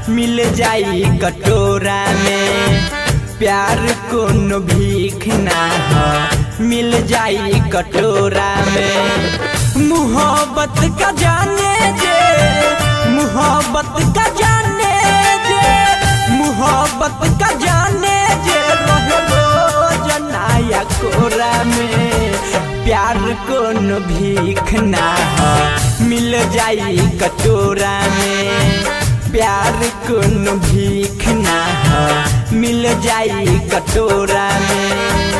मिल जाई कटोरा में प्यार कोनो भीख ना ह मिल जाई कटोरा में मोहब्बत का जाने जे मोहब्बत का जाने जे मोहब्बत का जाने जे रहो जनाया कोरा में प्यार कोनो भीख ना ह मिल जाई कटोरा में प्यार कोनो भीख ना ह मिल जाई कटोरा में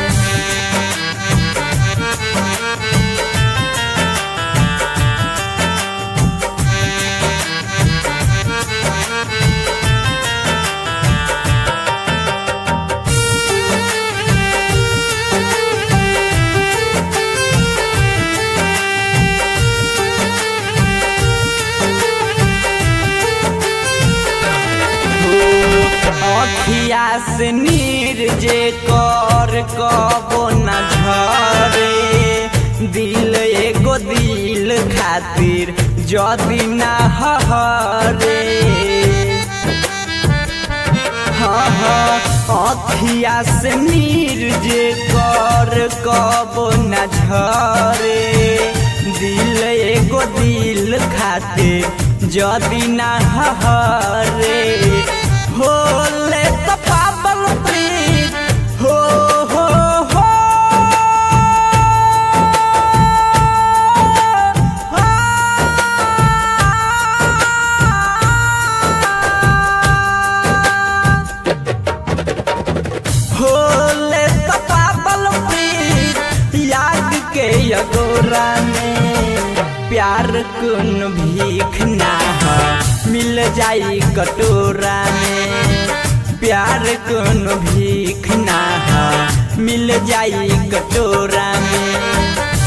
अखिया से नीर जे कर कबो न झरे दिल एगो दिल खातिर जदी ना हरे हाँ हाँ अखिया से नीर जे कर कबो न झरे दिल एगो दिल खातिर जदी ना हरे होले त पाबल प्रीत हो हो हो होले त पाबल प्रीत याद के यगोरा में प्यार कुन भीख ना ह मिल जाई कटोरा में प्यार कोनो भीख ना ह मिल जाई कटोरा में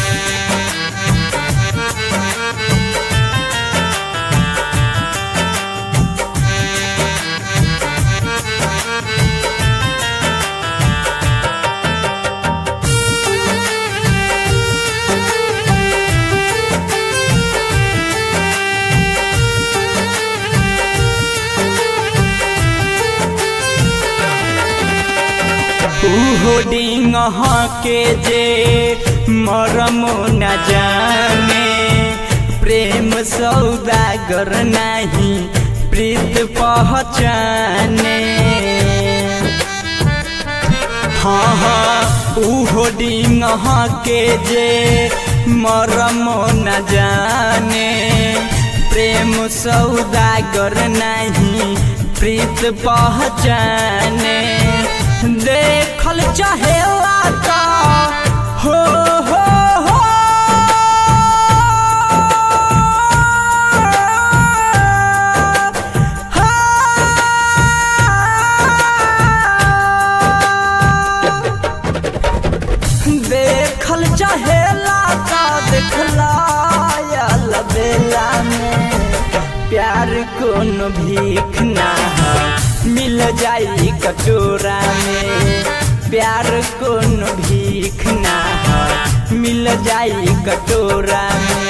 होडिंग के जे मरम न जाने प्रेम सौदागर नहीं प्रीत पहचाने हाँ हाँ ऊ होडिंग के जे मरम न जाने प्रेम सौदागर नहीं प्रीत पहचाने देखल चाहेला का हो हो हो देखल चाहेला का देखला बेला में प्यार कोनो भीख ना ह मिल जाई कटोरा में प्यार कोनो भीख ना ह मिल जाई कटोरा में